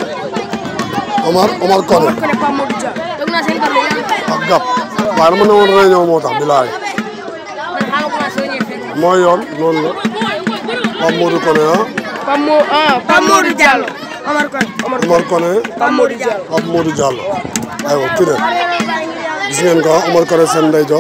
Omar Omar Koné Koné Pape Modou Dia toog naa seen kàddu yàlla ak Gap waaye dama ne woon réunion moo tax bilaay man xaaral ko naa soo ñëwee fekk mooy yoon noonu la Pape Modou Koné ah Pape Mo ah Pape Modou Diallo Omar Koné Omar Omar Koné Pape Modou Diallo Pape Modou Diallo aywa kii de gis ngeen ko Omar Koné seen ndeyjoor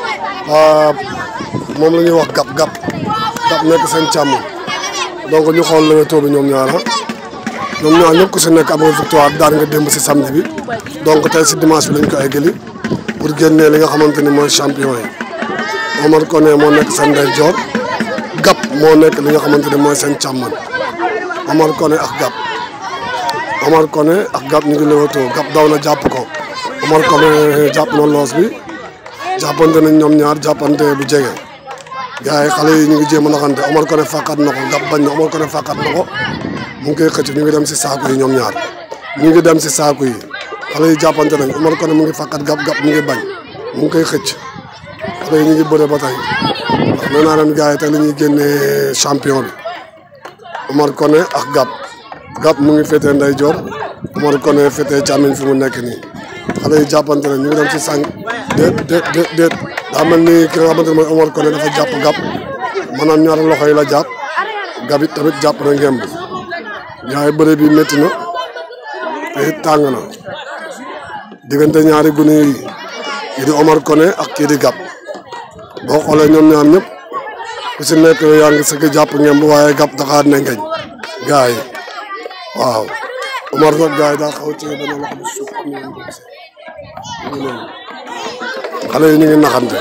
moom la ñuy wax Gap Gap Gap nekk seen càmm donc ñu xool Leewtoo bi ñoom ñaar ah ñoom ñaar ñëpp ku si nekk am nga victoire daan nga démb si samedi bi donc tey si dimanche bi lañ ko eggali pour génnee li nga xamante ni mooy champion yi Omar Koné moo nekk seen ndeyjoor Gap moo nekk li nga xamante ni mooy seen càmmoñ Omar Koné ak Gap Omar Koné ak Gap ñu ngi Leewtoo Gap daw na jàpp ko Omar Koné jàpp na loos bi jàppante nañ ñoom ñaar jàppante bu jege gars yi xale yi ñu ngi jéem a naxante Omar Koné fàqat na ko Gap bañ na Omar Koné fàqat na ko mu ngi koy xëcc ñu ngi dem si saako yi ñoom ñaar ñu ngi dem si saako yi xale yi jàppante nañ Omar Koné mu ngi fàqat Gap Gap mu ngi bañ mu ngi koy xëcc xale yi ñu ngi bëre ba tey ndax nee naa leen gars yi tey la ñuy génnee champion bi Omar Koné ak Gap Gap mu ngi féetee ndeyjoor Omar Koné féetee càmmiñ fi mu nekk nii xale yi jàppante nañ ñu ngi dem si sànq déet déet déet déet daa mel ni ki nga xamante ne mooy Omar Koné dafa jàpp Gap maanaam ñaari loxo yi la jàpp Gap it tamit jàpp na ngemb ñaari bëre bi métti na te it tàng na diggante ñaari gune yi kii di Omar Koné ak kii di Gap boo xoolee ñoom ñaar ñëpp ku si nekk yaa ngi sëgg jàpp ngemb waaye Gap daxaar ne ngeñ gaa yi waaw Omar nag gaa yi daa xaw ci benn loxo bi suuf am nañu ko gisee ñu ngi noonu xale yi ñu ngi naxante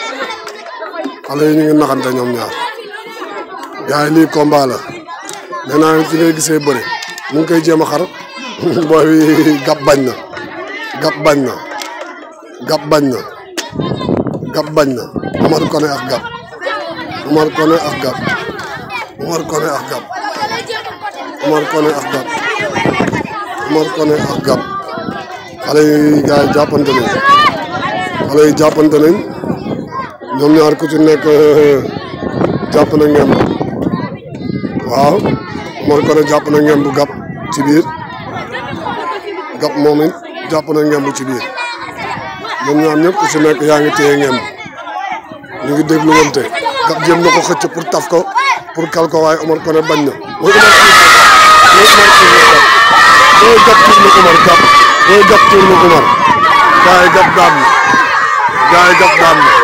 xale yi ñu ngi naxante ñoom ñaar gaa yi lii combat la nee naa leen fi ngay gisee bëre mu ngi koy jéem a xar booy bi Gap bañ na Gap bañ na Gap bañ na Gap bañ na Omar Koné ak Gap Omar Koné ak Gap Omar Koné ak Gap Omar Koné ak Gap Omar Koné ak Gap xale yi gars yi jàppante nañ xale yi jàppante nañ ñoom ñaar ku ci nekk jàpp na ngem waaw Omar Koné jàpp na ngem bu Gap ci biir Gap moom it jàpp na ngem bu ci biir ñoom ñaar ñëpp ku ci nekk yaa ngi téye ngem ñu ngi déglu wante Gap jéem na ko xëcc pour taf ko pour kal ko waaye Omar Koné bañ na mooy Omar tuur na Omar Gap mooy Gap tuur na Omar Gap mooy Gap tuur na Omar gars yi Gap daan na gars yi Gap daan na